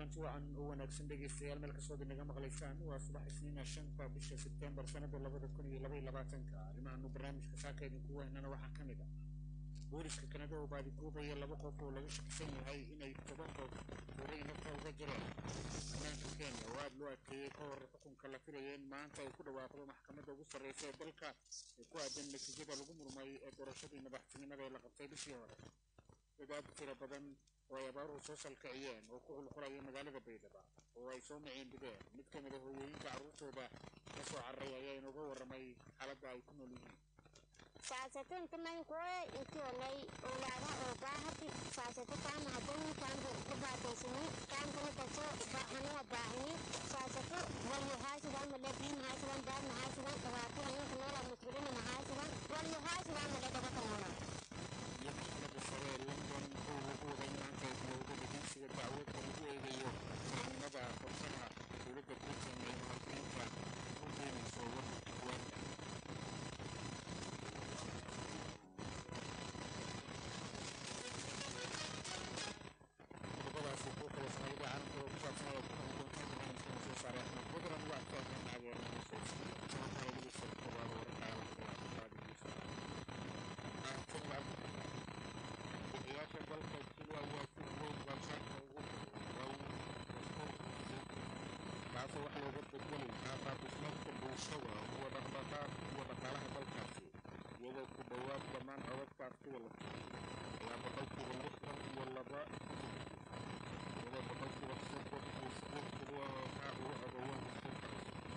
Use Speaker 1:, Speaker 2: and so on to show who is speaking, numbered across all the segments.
Speaker 1: kulanti wacan u wanaagsan dhegeystayaal meel kastoo inaga maqlaysaan waa subax isniina shanta bisha sebtembar sanada labada kun iyo labaiyo labaatanka arrimahaanu barnaamijka saaka idinku weynana waxaa ka mid ah booliska kanada oo baadiguubaya laba qof oo laga shakisan yahay inay tobankood tuuray nafta uga jireen ammaanka kenya oo aada loo adkeeyey ka hor xukunka la filaya in maanta ay ku dhawaaqdo maxkamadda ugu sarreysa ee dalka ee ku aadan natiijada lagu murmay ee doorashadii madaxtinimada ee la qabtay bishii hore dad aad u tiro badan oo ay abaaruhu soo salkiciyeen oo ku qulqulaya magaalada baydhaba oo ay soo maciin dhigeen mid ka mid a hooyooyinka carruurtooda ka soo carray ayaa inooga warramay xaaladda ay ku nool yihiin
Speaker 2: saasatenta mankoe ikiolay owlaadaha oo baahati saasata kaama hadani kaanbu ubaataysani kaankana kaso hanuwa baahini saasato walyo haasidan male biim haasidan baad mahaasidan dhibaato haninka noola musbilina mahaasidan walyo haasidan male dabaka noola
Speaker 1: iyo maxkamadda sare ee london oo lagu waday maanta ay bilowda dhegeysiga dacwadda lagu eegayo saamnimada qorshaha dowladda britain ee muhaajiriinta u keenayso waddanka rwanda qodobadaasi kuwa kale sanadada caalamka oo ku saabsan ayaa ku noqon doonta barnaamijkana soo saaray axmed badran waa taagan taageerada soosi sababta lagu soo kobaado wararka caalamka waa qaadigiisa ahsan bixiyaasha dalka jilwa waa si weyn balshaanka ugu kaasoo wax looga bedeli lahaa dhismaadka bulshada kuwa dhaqdhaqaaq kuwa dhaqaalaha dalkaasi iyadoo ku dhowaad dhammaan codadka artida la tusay ayaa boqolkiiba lixdan iyo laba iyadoo boqolkiiba soddon uu isbuurkidu ahaa ugu codowaan dastuurka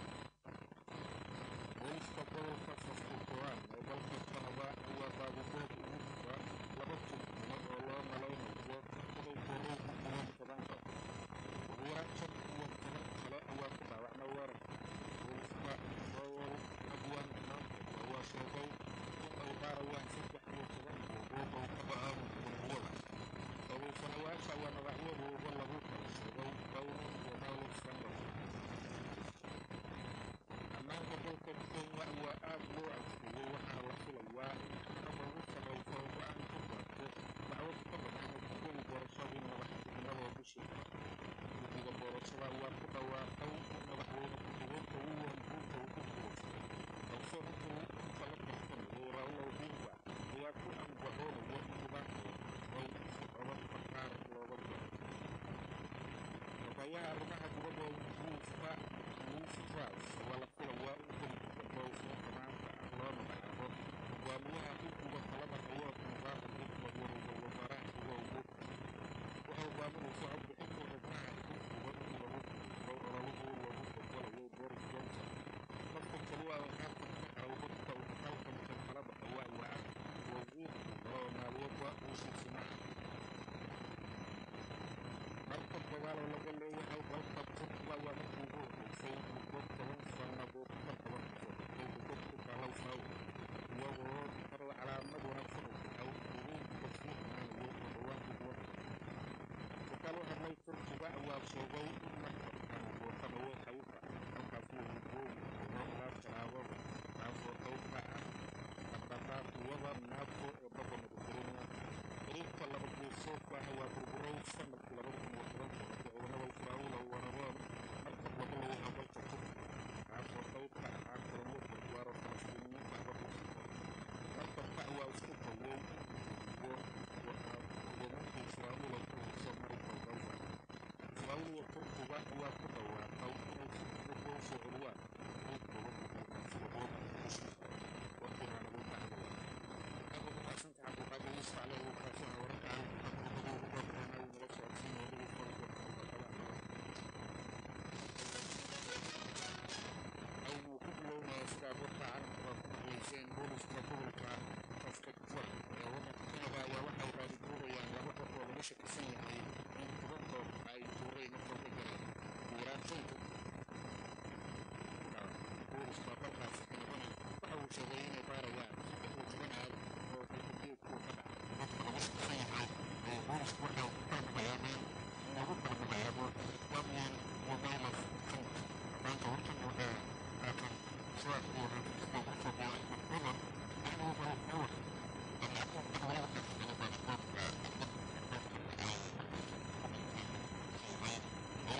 Speaker 1: cusub booliska gobolka saskatchewan ee dalka kanada ayaa baabugood ugu jira laba turjumo oo loo malaynayo inay borow ku dileen toban qof ugu yaraan shan iyo toban kale ayaa ku dhaawacma weerarka booliska rowel adwan mountain ayaa sheegay in ay baarayaan saddex iyo toban buubuug oo ka bahan dembiyada eedaysanayaasha ayaa magacyadooda lagu kala sheegay bowman iyo miles sanderson ammaanka dalka kenya ayaa aad loo adkeeyey waxaana la filayaa in maxkamadda ugu sarreysa ay go-aan ka gaarto dacwad ka badan natiijadii doorashadii madaxtinimada ee bishii hore guddiga doorashada ayaa ku dhawaaqay in madaxweyne ku-xigeenka william ruuto uu ku guulaystay balse intuu inta la tartamayay raila odinga ayaa ku andacoonaya in nidaamka la tusay si codadka qaar looga jaro xogayaha arrimaha dibadda ee ingiriiska liz truss ayaa la filayaa in gelinka doorashooyinka maanta ah loo magacaabo hogaamiyaha guddiga talada awood mubarak xikmad iyo ra-iisul wasaaraha xigo ugu waxay hogaaminaysa codbixinta xubnaha xisbiga in lagu guusto ololihii lagu bedelayay boris johnson dadka keliya ee haatan ka haray dadka uu halkanka kala baxaya ayaa ah wasiirkii hore oo maaliyadda rishi sunak markab dagaal oo laga leeyahay dalka turkiga ayaa markii ugu horreysay muddo toban sannadood ka badan kusoo xigtay degad ku taalow saawir iyagoo taray calaamad wanaagsan u tahay hiriinka sii xumaanayay oo dhawaanka waddanka sarkaal u hadlay turkiga ayaa sheegay in markabkan uu booqanayo xayfa halkaasi uu hijooyi doono ilaa talaabada taasoo qayb ka ah dhaqdhaqaaqyada naato ee badda mediterranean xiriirka laba geesoodka ah ayaa burburay sanadkii labada kun iyo tobanka markii ciidamada israa'iil ay weerareen markab laga leeyahay dalka turkiga kaasoo qayb ka ahaa kulamo gargaaro falastiiniyiinta badda sita markabka ayaa isku dayay in uu hogaaminta israa'iil ay ka hayso marinka gaza israa'iil iyo turkiga ayaa ku dhawaaqay inay si degdeg u soo celiyaan xiriirkooda diblomaasiyadeed bishii hore warkiina nagu dacdaya aad ugu mahadsanta cabdiqaadir yuusuf cali uu kaasina wararka caalamka qodobadii ugu badanaa uu nala socodsiinaya dhegeystayaal goobta aynu ku bilownaya sidaad warka caalamkaba ku maqlayseen booliska gobolka saskatchewan ee waddanka kanada ayaa waxa ay raadiguurayaan laba qof oo laga shakisan yahay in tobankood ay tuuray nafta uga jareen ugu yaraan shan booliska dalkaasi kanadana waxa uu sheegay inay baarayaan saddex iyo toban aag oo xilkageedku ka dhacay dadka laga shakisan yahay ee boolisku waxa uu ku kala magacaabeen in lagu kala magacaabo damian iyo miles fink maanta hortan waxaa haatan soo wararkiisa ku soo booray badan inuu hore u war laakiin dowladda kasbada baasaboorka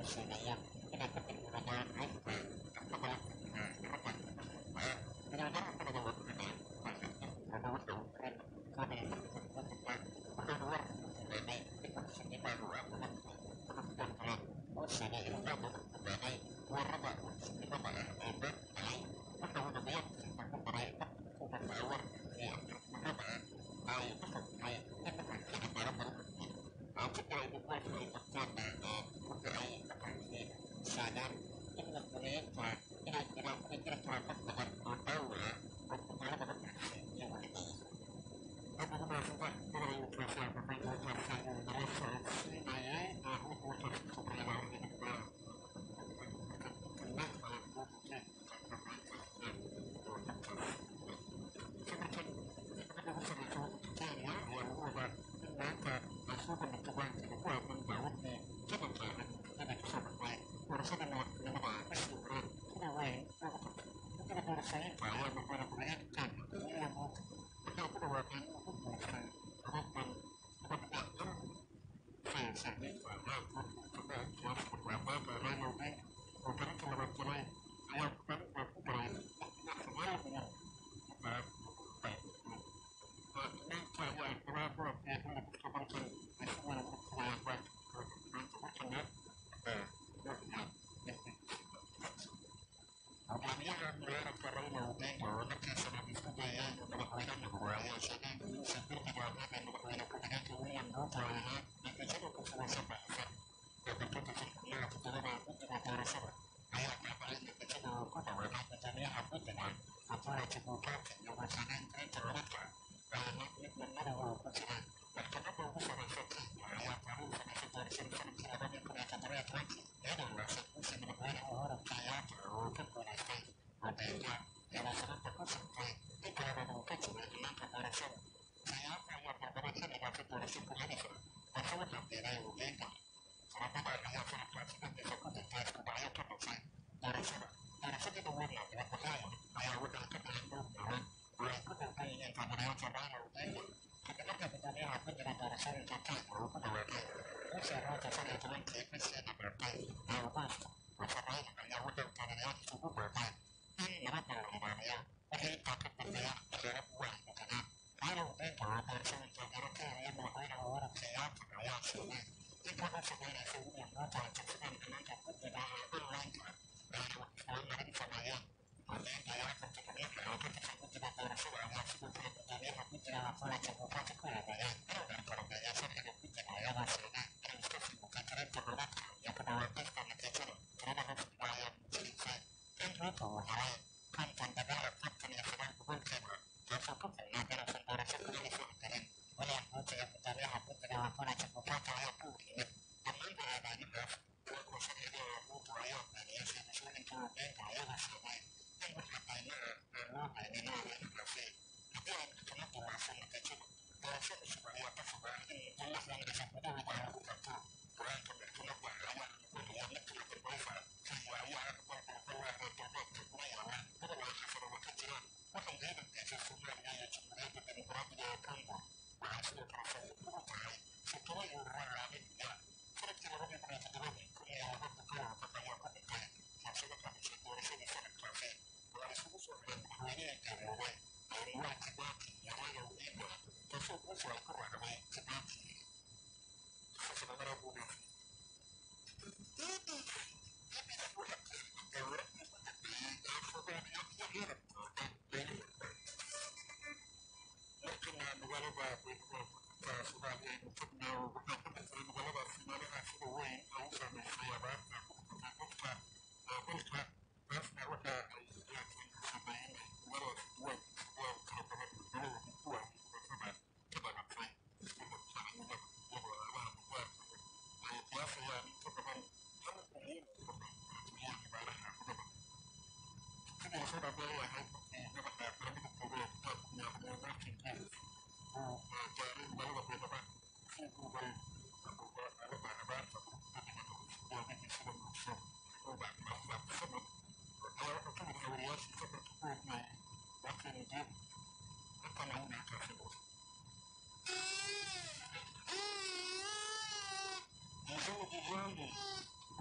Speaker 1: sheegayaan inay ka tilmaamayaan qaybta inta badan ragga madaxweynaha kanada waa kuxidhay lagu dhow ren kane waxaanu war keenay in warshadimaadu aad uga kudhuftan kale oo sheegay inuu aad uga fogaaday warrada warshadimada ah ee been tahay wuxuuna miyaadkiisa ku baray kubanaa war iyo argagiximada ah ay ku fog tahay in dhaqankeeda meelo badan yihiin aansida ay duqoolka ay qabtaanna ee marka ay dhaqankii sheegaan in mas-uuliyiinta inay jiraan inay jiri karaan dad badan oo dhaawi ah oo magaalada markaasi iyagu dhigaya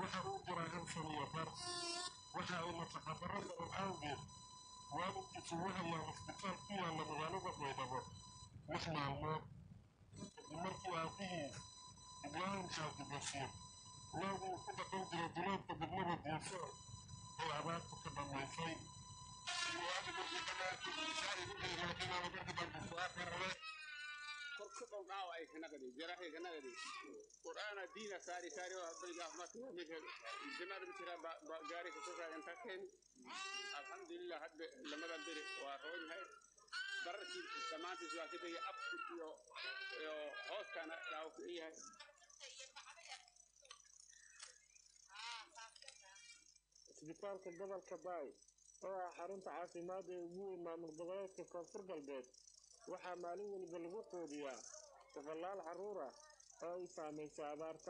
Speaker 1: waxa uu jiraa hal san iyo bar waxa uu nafaqadaro daran awgeed waalidkiisu wuxuu yahay isbitaal ku yaalla magaalada baydhabo lix maalmood kadib markii aabihiis ibraahim xaaji basiir loogii ku dhaqan jiray duleedka degmada diisoor ay abaartu ka dhammaysay
Speaker 3: korka dhowdhaaw ay kanaqdi jarahay kanaqdi qur'aana diina saari saari oo hadda gaafmata ninka jamaada jira ba gaari ka soo saagan takeen alxamdulillah hadda lamada beri waa roon yahay bararkii samaantiis waa ka tegay afku iyo iyo hooskana dhaaw ka yahay
Speaker 1: isbitaalka gobolka baay oo ah xarunta caafimaad ee ugu weyn maamul goboleedka koonfur galbeed waxaa maalin weliba lagu quudiyaa boqolaal carruur ah oo ay saamaysay abaarta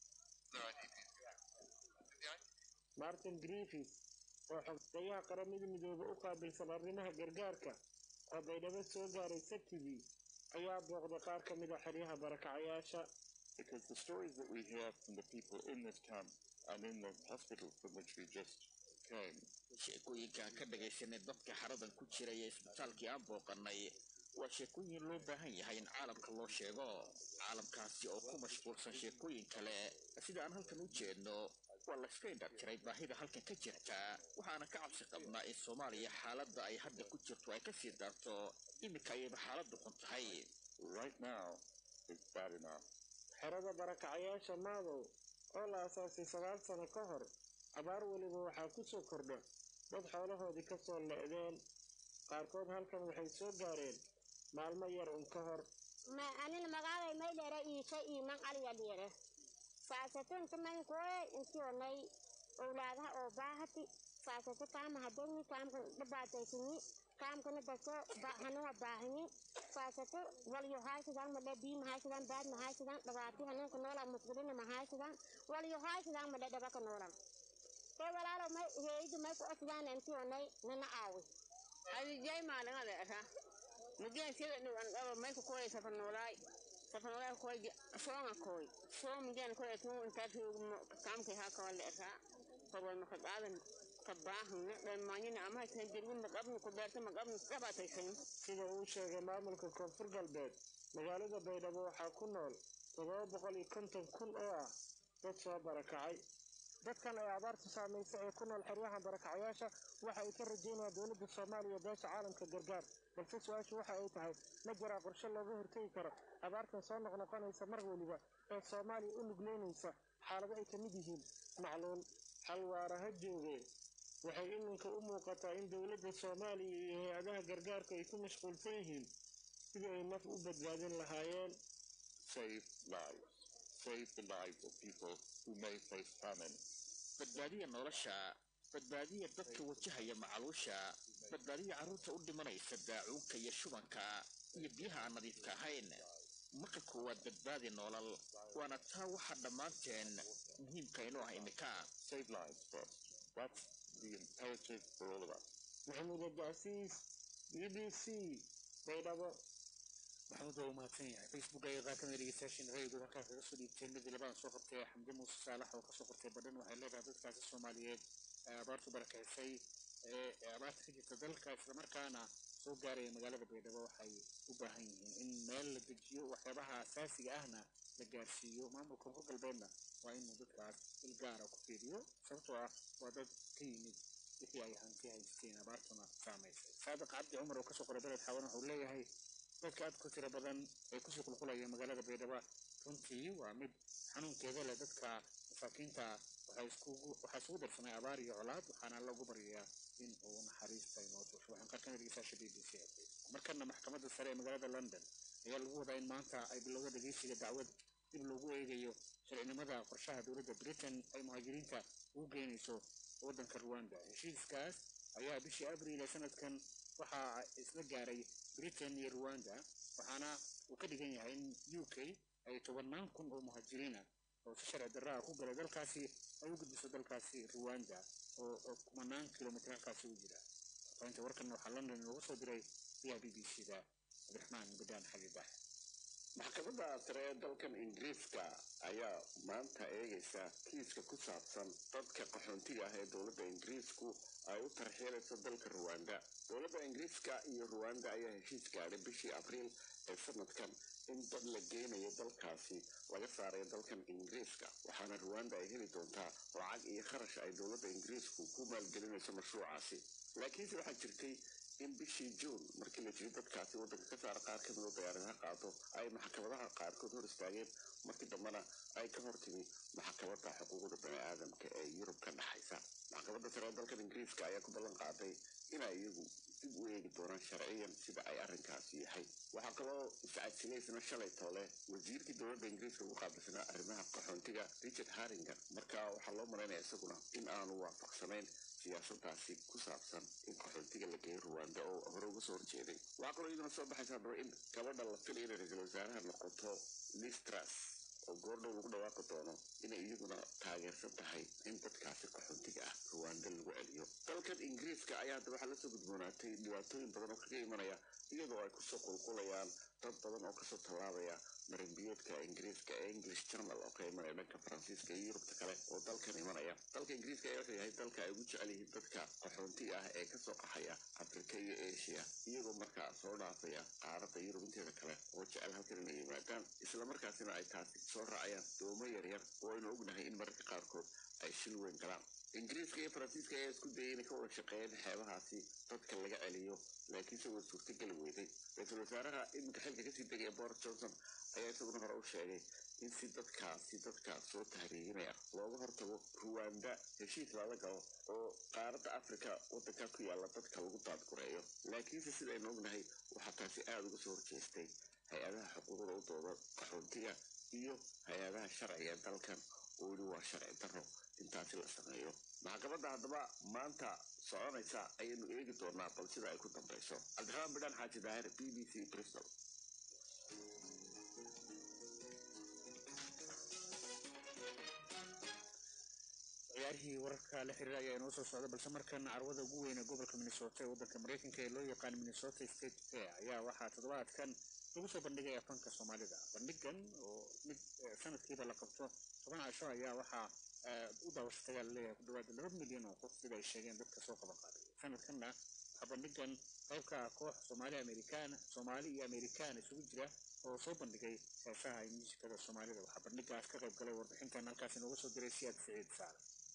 Speaker 1: martin griffis oo xoggayaha qaramada midoobe u qaabilsan arrimaha gargaarka oo baydhabo soo gaaray sabtidii ayaa booqday qaar ka mid a xeryaha barakacayaasha
Speaker 4: because the stories that we hear from the people in this camp and in the hospital from which we just came
Speaker 5: sheekooyinkaan ka dhagaysanay dadka xaradan ku jiray ee isbitaalkii aan booqannay waa sheekooyin loo baahan yahay in caalamka loo sheego caalamkaasi oo ku mashquulsan sheekooyin kale sida aan halkan u jeedno waa layska indhar jiray baahida halkan ka jirta waxaana ka cabsi qabnaa in soomaaliya xaaladda ay hadda ku jirto ay kasii daarto iminka ayayba xaaladdu xun tahay
Speaker 4: right now is bad enough
Speaker 1: xerada barakacayaasha maadow oo la asaasay sagaal sano ka hor abaar weliba waxaa ku soo kordha dad xoolahoodii ka soo le'deen qaarkood halkan waxay soo gaareen maalmo yar un ka hor
Speaker 2: ma anin magaalay may dheere iisha iiman aliya dheere saasatunta man koe intionay owlaadaha oo baahati saasata kaama hadani kaamka dhabaataysini kaamkana daso hanuwa baahini saasato walyo haaysadan madhe bii mahaysadan baad mahaysadan dhabaati hanunka noola musqulina mahaysadan walyo haaysadan madhe dhabaka noolan te walaalo may heeydu may ku asdaan intionay nana aawi
Speaker 6: adijay maalingada asa mugeen sida dhiwan dhaba may ku koy safanolay safanolay koy soonga koy soon mugeen koy tun inta tuugmo kaamkay ha kawale asa kobol maka qaadan kabaahan dhalmaanyina ama haysan jirgin maqabni ku beerta maqabni dhabaataysan
Speaker 1: sida uu sheegay maamulka koonfur galbeed magaalada baydhabo waxaa ku nool toddoba boqol iyo konton kun oo ah dad soo barakacay dadkan ay abaartu saamaysay ee ku nool xeryaha barakacayaasha waxa ay ka rajaynayaan dowladda soomaaliya beesha caalamka gargaar balse su-aashu waxa ay tahay ma jiraa qorshe looga hortegi karo abaartan soo noqnoqonaysa mar weliba ee soomaaliya u nugleynaysa xaalado ay ka mid yihiin macluul hal waara ha jooge waxay iminka u muuqataa in dowladda soomaaliya iyo hay-adaha gargaarku ay ku mashquulsan yihiin sidii ay naf u badbaadin lahaayeen
Speaker 4: save lives save the lives of people who may face famine
Speaker 5: badbaadiya nolosha badbaadiya dadka wajahaya macaluusha badbaadiya carruurta u dhimanaysa daacuunka iyo shubanka iyo biyaha aan nadiifka ahayn marka koowaad badbaadi noolal waana taa waxa dhammaanteen muhiimka inuu ah imika
Speaker 4: save lives first that's the imperative for all of us
Speaker 1: maxamuud abdicasiis b b c baydhabo
Speaker 7: maxamuud waa u mahadsan yahay facebook ayay qaar kamid dhegeystayaashiin rayigooda halkaas kaga soo dhiibteen midii labadan soo qortay xamdi muuse saalax oo kasoo qortay badhan waxay leedahay dadkaasi soomaaliyeed ee abaartu barakaysay ee abaarta ka jirta dalka islamarkaana soo gaaraya magaalada baydhabo waxay u baahan yihiin in meel la dejiyo waxyaabaha asaasiga ahna la gaarsiiyo maamulka koonfur galbeedna waa inuu dadkaas il gaara ku fiiriyo sababtoo ah waa dad ka yimid wixii ay hanti haysteen abaartuna saamaysay saadiq cabdi cumar oo kasoo qoray beled xawan wuxuu leeyahay dadka aad ku tiro badan ee kusii qulqulaya magaalada baydhabo runtii waa mid xanuunkeeda leh dadka masaakiinta waxaa isugu darsamay abaar iyo colaad waxaana lagu baryayaa in uu naxariista inoo tusho waxaan qaar kamid dhegeystayaasha b b c markana maxkamadda sare ee magaalada london ayaa lagu wadaa in maanta ay bilowda dhegeysiga dacwad dib loogu eegayo sharcinimada qorshaha dowladda britain ay muhaajiriinta ugu geynayso waddanka ruwanda heshiiskaas ayaa bishii abriil ee sanadkan waxaa isla gaaray britain iyo ruwanda waxaana uu ka dhigan yahay in u k ay tobannaan kun oo muhaajiriina oo si sharci darraa ku galay dalkaasi ay u gudbiso dalkaasi ruwanda oo kumanaan kilomitr halkaasi u jira fafahinta warkan waxaa london loogu soo diray via b b c da cabdiraxmaan badaan xabiibax
Speaker 8: maxkamadda sare ee dalkan ingiriiska ayaa maanta eegaysa kiiska ku saabsan dadka qaxoontiga ah ee dowladda ingiriisku ay u tarxiilayso dalka ruwanda dowladda ingiriiska iyo ruwanda ayaa heshiis gaadhay bishii abriil ee sanadkan in dad la geynayo dalkaasi laga saarayo dalkan ingiriiska waxaana ruwanda ay heli doontaa lacag iyo kharash ay dowladda ingiriisku ku maalgelinayso mashruucaasi laakiinse waxaa jirtay in bishii juun markii la jiri dadkaasi waddanka ka saara qaar ka midoo diyaaradaha qaado ay maxkamadaha qaarkood hor istaageen markii dambena ay ka hor timi maxkamadda xuquuqda bani aadamka ee yurub ka dhexaysa maxkamadda sare ee dalkan ingiriiska ayaa ku ballan qaaday inay iyagu dib u eegi doonaan sharciyan sida ay arrinkaasi yahay waxaa kaloo iscadsilaysana shalay toole wasiirkii dowladda ingiriiska ugu qaabilsanaa arrimaha qaxoontiga richard harringer marka waxaa loo malaynaya isaguna in aanu waafaqsanayn siyaasadaasi ku saabsan in qaxoontiga la geeyo ruwanda oo hore uga soo horjeeday waxaa kaloo iyaduna soo baxaysa haddaba in gabadha la filaya inay ra-iisul wasaaraha noqoto listras oo goordhow lagu dhawaaqi doono inay iyaguna taageersan tahay in dadkaasi qaxoontiga ah ruwanda lagu celiyo dalkan ingiriiska ayaa hadda waxaa lasoo gudboonaatay dhibaatooyin badan oo kaga imanaya iyadoo ay kusoo qulqulayaan dad badan oo kasoo tallaabaya marinbiyoodka ingiriiska ee english channel oo ka imanaya dhanka faransiiska iyo yurubta kale oo dalkan imanaya dalka ingiriiska ayaa wuxuu yahay dalka ay ugu jecel yihiin dadka qaxoontiga ah ee kasoo qaxaya afrika iyo asia iyagoo markaa soo dhaafaya qaaradda yurub inteeda kale oo jecel halkan inay yimaadaan islamarkaasina ay taasi soo raacayaan doomo yaryar oo aynu ognahay in mararka qaarkood ay shil weyn galaan ingiriiska iyo faransiiska ayaa isku dayay inay ka wada shaqeeyeen xeebahaasi dadka laga celiyo laakiinse way suurtageli weyday ra-iisul wasaaraha iminka xilka kasii degaya boris johnson ayaa isaguna hore u sheegay in si dadkaasi dadka soo tahriirinaya looga hortago ruwanda heshiis lala galo oo qaaradda afrika waddanka ku yaalla dadka lagu daadgureeyo laakiinse sidaynu ognahay waxaa taasi aada uga soo horjeestay hay-adaha xuquuqda u dooda qaxoontiga iyo hay-adaha sharciga ee dalkan oo weli waa sharci darro intaasi la sameeyo maxkamadda haddaba maanta soconaysa ayaynu eegi doonaa bal sida ay ku dambayso cabdiraxmaan bidhaan xaaji daahir b b c bristol
Speaker 7: ciyaarihii wararka la xiriira ayaa inoo soo socda balse markan carwada ugu weyne gobolka minnesota ee waddanka mareykanka ee loo yaqaan minnesota state fair ayaa waxaa toddobaadkan lagu soo bandhigaya fanka soomaalida bandhigan oo mid sanadkiiba la qabto toban casho ayaa waxaa u daawashatayaa laleeyahay ku dhawaada laba milyan oo qof sida ay sheegeen dadka soo qaban qaaday sanadkanna waxaa bandhigan qaybka koox soomaali amerikaan soomaali iyo amerikaan isugu jira oo soo bandhigay heesaha iyo muusikada soomaalida waxaa bandhigaas ka qayb galay warbixintan halkaas inooga soo diray siyaad siciid saale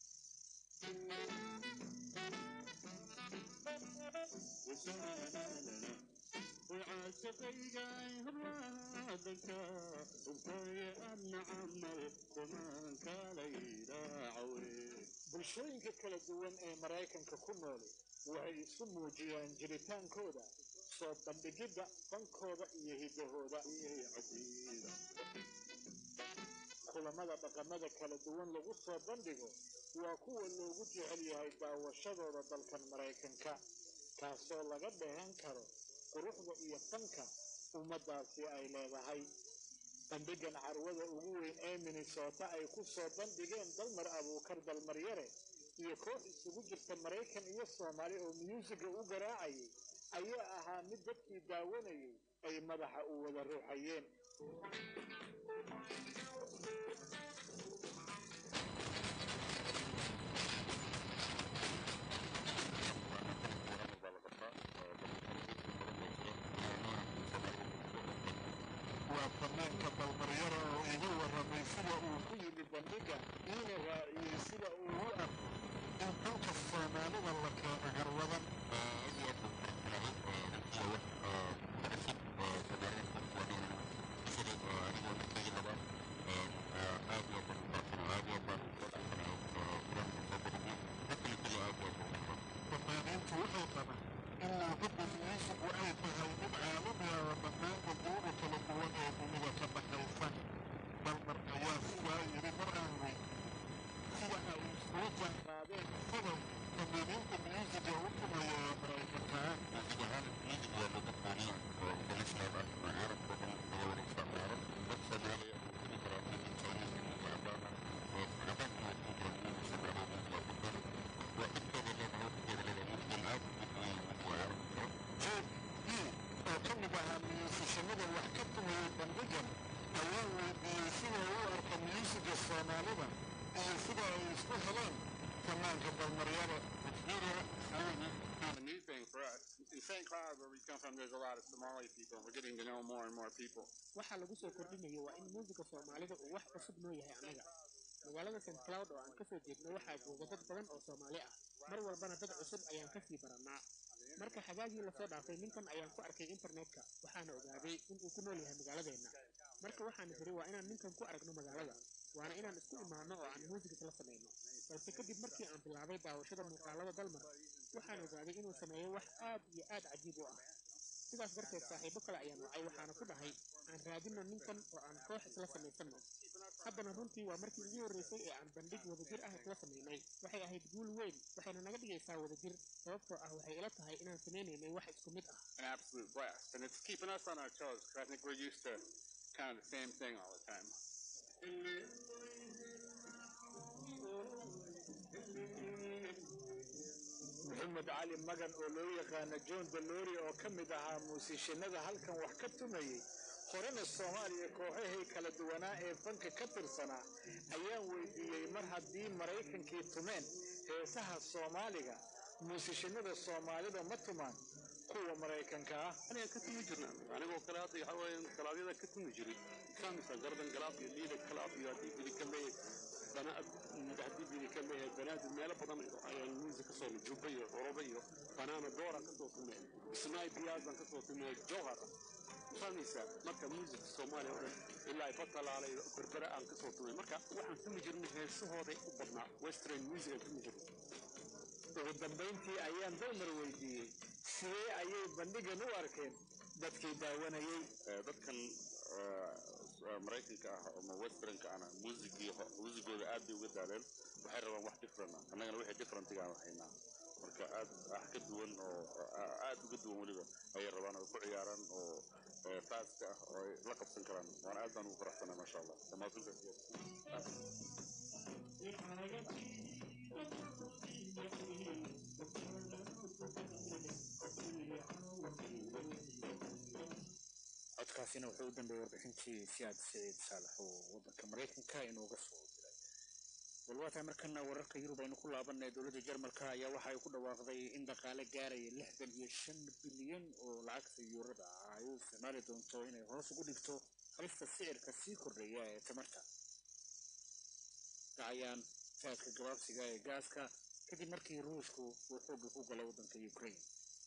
Speaker 9: bulshooyinka kala duwan ee maraykanka ku nooli waxay isu muujiyaan jiritaankooda soo bandhigidda fankooda iyo hidahooda kulamada dhaqamada kala duwan lagu soo bandhigo waa kuwa loogu jecel yahay daawashadooda dalkan maraykanka kaasoo laga dheehan karo quruxda iyo fanka ummaddaasi ay leedahay bandhigan carwada ugu weyn ee minnesota ay ku soo bandhigeen dalmar abuukar dalmaryare iyo koox isugu jirta maraykan iyo soomaali oo myuusiga u garaacayay ayaa ahaa mid dadkii daawanayay ay madaxa u wada ruuxayeen waa fanaanka dalmaryara oo iga warramay sida uu ku yimi bandhiga iina raaciyey sida uu u arko in dalka soomaalida la keeno garwadan fanaaniintu waxay qabaan in luuqadda muusigu ay tahay mid caalami ah oo dhammaan qubuuda kala duwan ee dunida ka dhaxaysa dalmar ayaa sidaa yidhi mar aan weyn sida ay ay isku heleen fanaanka dalmaryada
Speaker 3: a new thing for us. In St. Cloud, where we come from, there's a lot of Somali people. We're getting to know more and more people.
Speaker 7: waxaa lagu soo kordhinayo waa in muusiga soomaalida uu wax cusub noo yahay annaga magaalada st cloud oo aan kasoo jeedno waxaa jooga dad badan oo soomaali ah mar walbana dad cusub ayaan kasii barannaa marka xagaagii lasoo dhaafay ninkan ayaan ku arkay internetka waxaana ogaaday inuu ku nool yahay magaaladeenna marka waxaan tiri waa inaan ninkan ku aragno magaalada waana inaan isku imaano oo aan muusiga isla samayno balse kadib markii aan bilaabay daawashada muuqaalada dalmar waxaan ogaaday inuu sameeyo wax aad iyo aad cajiib u ah sidaas darteed saaxiibo kale ayaan wacay waxaana ku dhahay aan raadino ninkan oo aan koox isla samaysanno haddana runtii waa markii ugu horreysay ee aan bandhig wadajir ah isla samaynay waxay ahayd guul weyn waxayna naga dhigaysaa wadajir sababtoo ah waxay ila tahay inaan samaynaynay wax isku mid ah
Speaker 3: An absolute blast. And it's keeping us on our toes because I think we're used to kind of the same thing all the time.
Speaker 9: maxamed cali magan oo loo yaqaano john dalori oo ka mid ahaa muusiishanada halkan wax ka tumayey horena soomaaliya kooxahii kala duwanaa ee fanka ka tirsanaa ayaan weydiiyey mar haddii maraykankii tumeen heesaha soomaaliga muusishanada soomaalida ma tumaan kuwa maraykanka ah
Speaker 3: aniga ka tumi jirna anigoo kale hadda waxa weeye galaadyada ka tumi jiray kamisa gardan galaab iyo liida galaab iyo haddii bidi ka leeyahay bana haddii bidi ka leeyahay banaadi meelo badan ayaan muusik kasoo juba iyo oroba iyo banaana doora kasoo tumay isnaay biyaazan kasoo tumay jowhar famisa marka muusik soomaaliya oo dhan ilaa batalaala iyo berbere aan kasoo tumay marka waxaan tumi jirnay heesahooday u badnaa western music aan tumi jirnay
Speaker 9: ugu dambayntii ayaan dalmar weydiiyey sidee ayay bandhigan u arkeen dadkii daawanayey
Speaker 8: dadkan maraykanka ah ama westernka ana muusigii muusigooda aad bay uga daaleen waxay rabaan wax different ah annagana wixii differentiga aan haynaa marka aad wax ka duwan oo aad uga duwan weliba ayay rabaan oo ku ciyaaraan oo faaska ah oo ay la qabsan karaan waana aad baan ugu faraxsanaa maasha allah
Speaker 7: codkaasina wuxuu u dambeeyey warbixintii siyaad saciid saalax oo waddanka maraykanka inooga soo diray walwaataa markana wararka yurub aynu ku laabanay dowladda jarmalka ayaa waxa ay ku dhawaaqday in dhaqaale gaaraya lixdan iyo shan bilyan oo lacagta yuurada ah ay u isticmaali doonto inay hoos ugu dhigto halista sicirka sii kordhaya ee tamarta dhacayaan saadka gabaabsiga ee gaaska kadib markii ruushku uu xoogga ku galay waddanka ukraine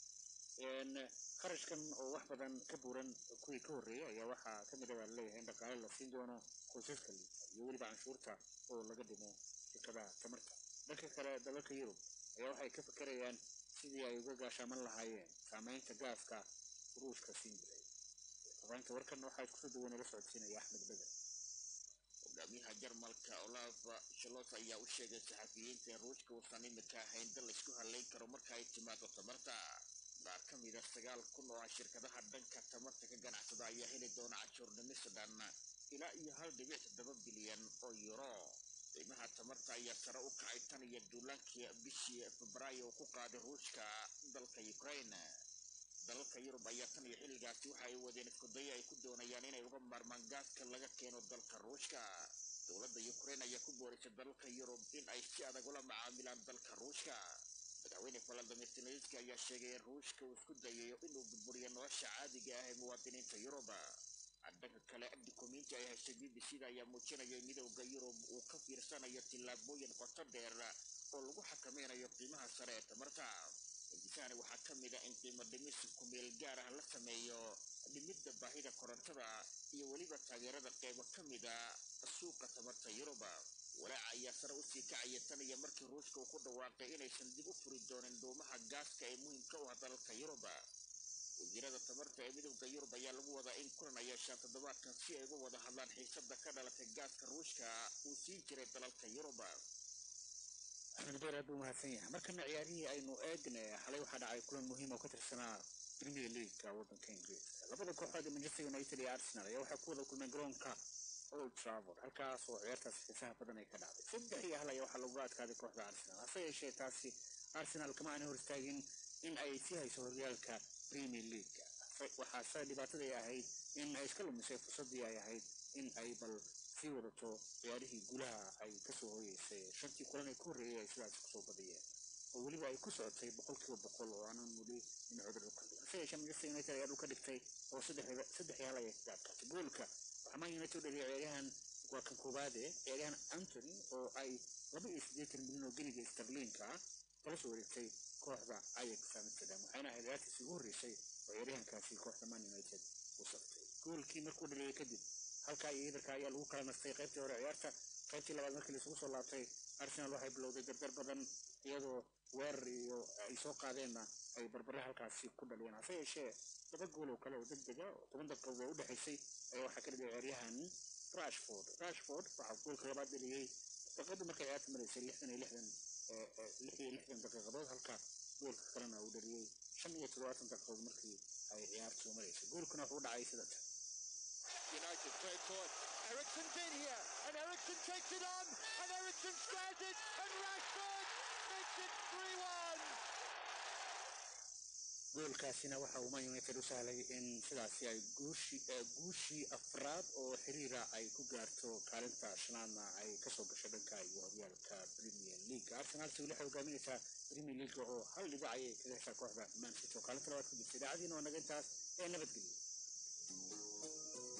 Speaker 7: qarashkan oo wax badan ka buuran kuwii ka horreeyay ayaa waxaa ka mid a baa laleeyahay in dhaqaale la siin doono qoysaska liita iyo weliba canshuurta oo laga dhimo shirkadaha tamarta dhanka kale dalalka yurub ayaa waxay ka fakerayaan sidii ay uga gaashaaman lahaayeen saamaynta gaaska ruushka siin jiray fafahinta warkan waxaa iskusoo duwan la socodsiinaya axmed beder
Speaker 5: hogaamiyaha jarmalka olaf shalos ayaa u sheegay saxafiyiinta in ruushka uusan imika ahayn dal laysku halayn karo marka ay timaado tamarta qaar ka mid a sagaal kun oo ah shirkadaha dhanka tamarta ka ganacsada ayaa heli doona canshuurnimis dhan ilaa iyo hal dhibic toddoba bilyan oo yuro qiimaha tamarta ayaa sare u kacay tan iyo duulaankii bishii febraayo uu ku qaaday ruushka dalka ukraine dalalka yurub ayaa tan iyo xilligaasi waxa ay wadeen iskudayo ay ku doonayaan inay uga maarmaan gaaska laga keeno dalka ruushka dowladda ukraine ayaa ku boorisay dalalka yurub in ay si adag ula macaamilaan dalka ruushka madaxweyne valadimir zelenski ayaa sheegay in ruushka uu isku dayayo inuu burburiyo nolosha caadiga ah ee muwaadiniinta yuruba dhanka kale dukumiinti ay heshay b b c da ayaa muujinaya in midowda yurub uu ka fiirsanayo tillaabooyin qoto dheer oo lagu xakameynayo qiimaha sare ee tamarta intisaani waxaa ka mid a in qiimo dhimis kumeel gaar ah la sameeyo dhimidda baahida korontada iyo weliba taageerada qeybo ka mid a suuqa tamarta yuruba walaaca ayaa sare usii kacaya tan iyo markii ruushka uu ku dhawaaqay inaysan dib u furi doonin dhuumaha gaaska ee muhiimka u ah dalalka yuruba wasiirada tamarta ee midowda yurub ayaa lagu wadaa in kulan ay yeeshaan toddobaadkan si ay uga wada hadlaan xiisada ka dhalatay gaaska ruushka uu siin jiray dalalka yuruba
Speaker 7: axmed beer aad buu mahadsan yahay markana ciyaarihii aynu eegnay xalay waxaa dhacay kulan muhiim oo ka tirsanaa premier leagueka waddanka ingiriiska labada kooxood ee manchester united iyo arsenal ayaa waxay ku wada kulmeen garoonka old trafford halkaas oo ciyaartaas xiisaha badan ay ka dhacday saddex iyo hal ayaa waxaa lagu adkaaday kooxda arsenal hase yeeshee taasi arsenal kama aanay hor istaagin in ay sii hayso horyaalka premier leagueka waxaase dhibaataday ahayd in ay iska lumisay fursaddii ay ahayd in ay bal sii wadato ciyaarihii guulaha ay kasoo hoyeysay balse shantii kulan ee ku horreeyay ay sidaasi kusoo badiyeen oo weliba ay ku socotay boqolkiiba boqol oo aanan weli dhinacoda dhulka dhigan se yeeshee manchester united ayaa dhulka dhigtay oo saddex saddex yaal ayay kaga adkaatay goolka waxaa man united u dhaliyay ciyaaryahan waa kan koowaade ciyaaryahan antony oo ay laba iyo siddeetan milyan oo geniga starliinka ah kala soo wareegtay kooxda ajax amsterdam waxayna ahayd ciyaartiisii ugu horreysay oo ciyaaryahankaasi kooxda man united u sabtay goolkii markuu dhaliyay kadib halkaa iyo idarka ayaa lagu kala nastay qaybtii hore ciyaarta qaybtii labaad markii laisugu soo laabtay arsenal waxay bilowday dardar badan iyadoo weerar iyo ay soo qaadeenna ay barbare halkaasi ku dhaliyeen hase yeeshee laba gool oo kale oo deg dega oo toban daqiiqadood oo u dhexaysay ayaa waxaa ka dhigay ciyaaryahan rashford rashford waxaa goolka labaad dhaliyey daqiiqadu markay ciyaarta maraysay lixdan iyo lixdan lix iyo lixdan daqiiqadood halka goolka kalena uu dhaliyey shan iyo toddobaatan daqiiqadood markii ay ciyaartu maraysay goolkuna wuxuu u dhacay sida tan
Speaker 10: United third forward. Ericsson's in here, and Ericsson takes it on, and Ericsson squares it, and Rashford makes it 3 1.
Speaker 7: goolkaasina waxa uu man united u sahlay in sidaasi ay guushii guushii afraad oo xiriira ay ku gaarto kaalinta shanaadna ay kasoo gasho dhanka iyo horyaalka premier league arsenal si weli waxay hogaaminaysaa premier league oo hal dhibac ayay kaga heshaa kooxda man city oo kaalinta labaad ku jirta idaacadiina waa naga intaas ee nabadgelyo